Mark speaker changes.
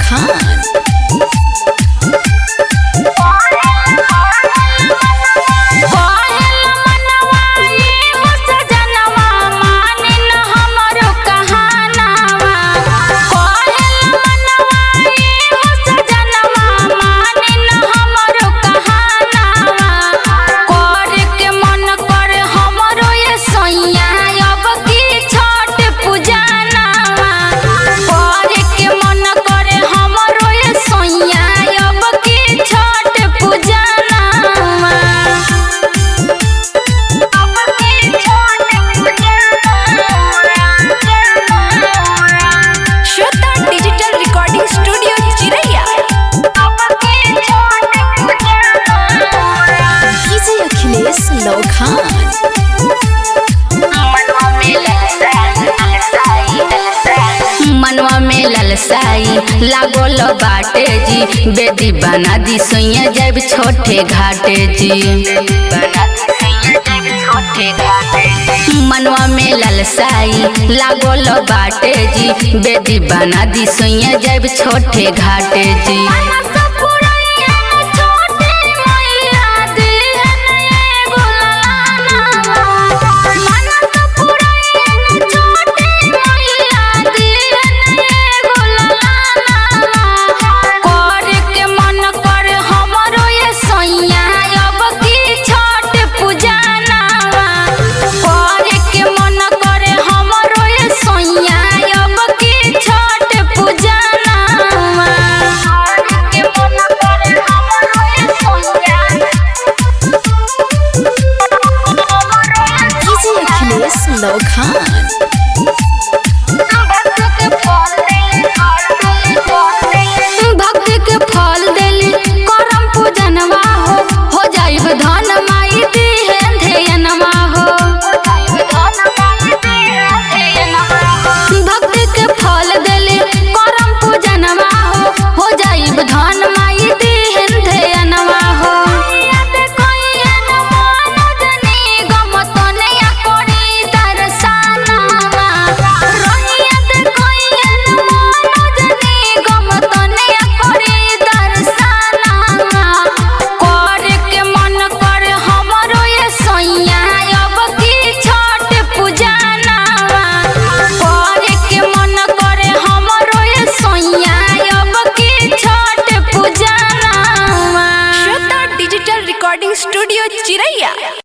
Speaker 1: Khan.
Speaker 2: Shweta digital recording studio Chiraiya
Speaker 1: DJ Achilles Low Khan.
Speaker 3: मनवा में ललसाई लागोल बाटे जी बेदी बना दी सोइया जब छोटे घाटे जी मनवा में ललसाई लागोल बाटे जी बेदी बना दी सोइया जब छोटे घाटे जी
Speaker 1: DJ Achilles Low Khan.
Speaker 3: भक्ति के फल देली करम पूजनवा हो हो जाइब धन माई दी है ध्यनवा हो भक्ति के फल देली करम पूजनवा हो हो जाइब धन माई दी है ध्यनवा हो
Speaker 2: श्वेता डिजिटल रिकॉर्डिंग स्टूडियो चिरैया